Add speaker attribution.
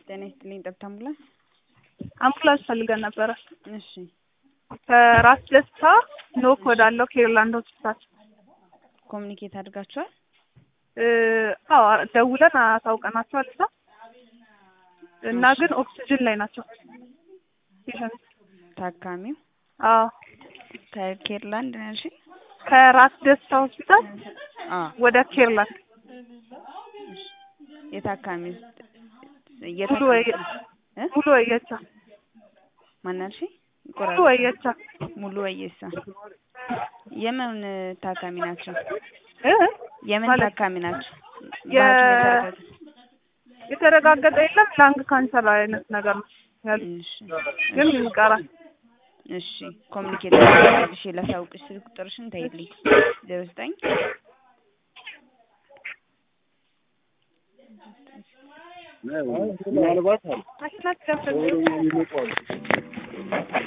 Speaker 1: ጤና ይስጥልኝ ጠብታ አምቡላንስ።
Speaker 2: አምቡላንስ ፈልገን ነበረ
Speaker 1: እሺ
Speaker 2: ከራስ ደስታ ኖክ ወዳለው ኬርላንድ ሆስፒታል።
Speaker 1: ኮሚኒኬት አድርጋችኋል?
Speaker 2: እ አዎ ደውለን አሳውቀናቸዋል እዛ እና ግን ኦክሲጅን ላይ ናቸው ፔሸንት።
Speaker 1: ታካሚው
Speaker 2: አዎ
Speaker 1: ከኬርላንድ ነው ያልሽኝ?
Speaker 2: ከራስ ደስታ ሆስፒታል
Speaker 1: አ
Speaker 2: ወደ ኬርላንድ
Speaker 1: የታካሚው
Speaker 2: ሙሉ ወይ
Speaker 1: እ
Speaker 2: ሙሉ ወየቻ
Speaker 1: ማን ያልሽኝ?
Speaker 2: ሙሉ ወየቻ
Speaker 1: ሙሉ ወየሳ የምን ታካሚ ናቸው?
Speaker 2: እ
Speaker 1: የምን
Speaker 2: ማለት
Speaker 1: ታካሚ ናቸው?
Speaker 2: የ-
Speaker 1: በሐኪም የተረጋገጠ
Speaker 2: የተረጋገጠ የለም ላንግ ካንሰር አይነት ነገር ነው ያሉት፣
Speaker 1: እሺ
Speaker 2: ግን ይቀራል።
Speaker 1: እሺ ኮሚኒኬት አድርጋልሽ ላሳውቅሽ ስልክ ቁጥርሽን ተይልኝ ዜሮ ዘጠኝ
Speaker 3: ምናልባት
Speaker 2: ማሽናት ደፍረን
Speaker 3: ኦሮሞ የሚመጡ አሉ